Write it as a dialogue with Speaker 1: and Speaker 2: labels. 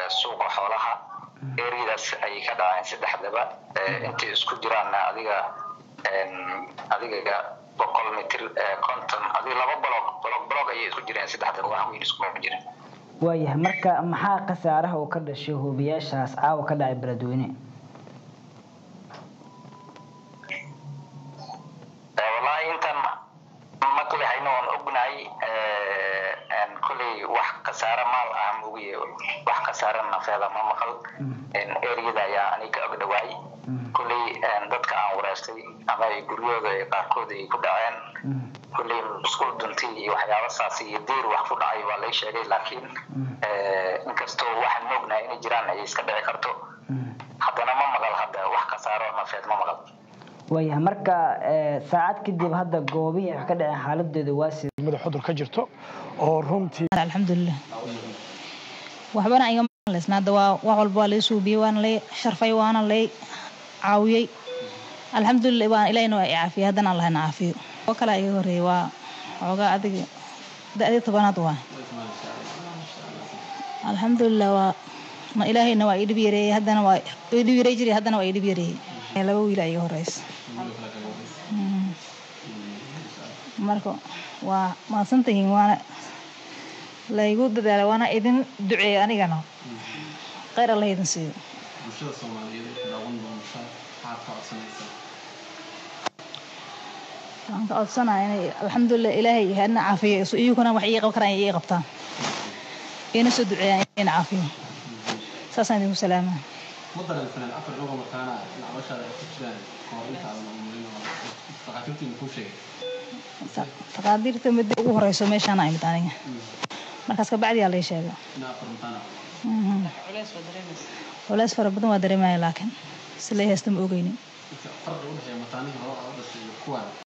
Speaker 1: suuqa xoolaha eriyadaas ayay ka dhaceen saddexdaba intay isku jiraanna adiga adiga boqol mitir konton adiga laba bolog bolog bolog ayay isku jireen saddexdaba wax weyn iskuma jirin
Speaker 2: waayahay marka maxaa khasaaraha uu ka dhashay hubiyaashaas caawa ka dhacay beledweyne
Speaker 1: wallaahi intaan maqli hayno oon ognahay kolley wax khasaare maal ah moogiye wax khasaare nafeeda ma maqal eriyada ayaa aniga og dhawaay kolley dadka aan wareystay ama ay guryooda qaarkood ay ku dhaceen kolley musqul dunti iyo waxyaaba saas iyo diir wax ku dhacay waa lay sheegay laakiin inkastoo waxaan ognahay inay jiraan ay iska dhici karto haddana ma maqal hadda wax khasaaro nafeed ma maqal
Speaker 2: waayahay marka saacad kadib hadda goobihii wax ka dhaceen xaaladooda waa sida
Speaker 3: madax xudur ka jirto oo runtii
Speaker 4: alxamdulilah waxbana igama leysna hadda waa wax walba waa lay suubiyey waana lay sharfay waana lay caawiyey alxamdulilah waan ilahina waa i caafiyey haddana allahna caafiyo oo kale iga horeeyey waa xoogaa adiga da-dii tobanaad waa alxamdulilah waa ma ilaahayna waa ii dhib yareeyey haddana waa ii dhib yarey jiray haddana waa ii dhib yareeyey laba wiil iga horeysa marka waa mahadsantihiin waana laygu dadaala waana idin duceeya anigana kheyr alla idin siiyo waxaan ka codsanaya inay alxamdulilah ilaahay hadna caafiyo iyukuna wax ii qaban karaan ii qabtaan ina soo duceeyaan ina caafiyo saasaan idinku salaamaa
Speaker 5: ma dareensaneen afar dhowr mataana nacbashaada ay ku jiraan kahor inta aadan umulin oo dhakhaatiirtiina kuu sheegay
Speaker 4: taqaadiirta midda ugu horeyso meeshaana imid aniga markaas kabacdiyaa lay sheega
Speaker 5: ina afar mataana
Speaker 4: culeys fara badan waa dareemaya laakiin si lay haysta ma ogeynin
Speaker 5: farda u dhexeeya mataanihii hore oo dhashay iyo kuwaan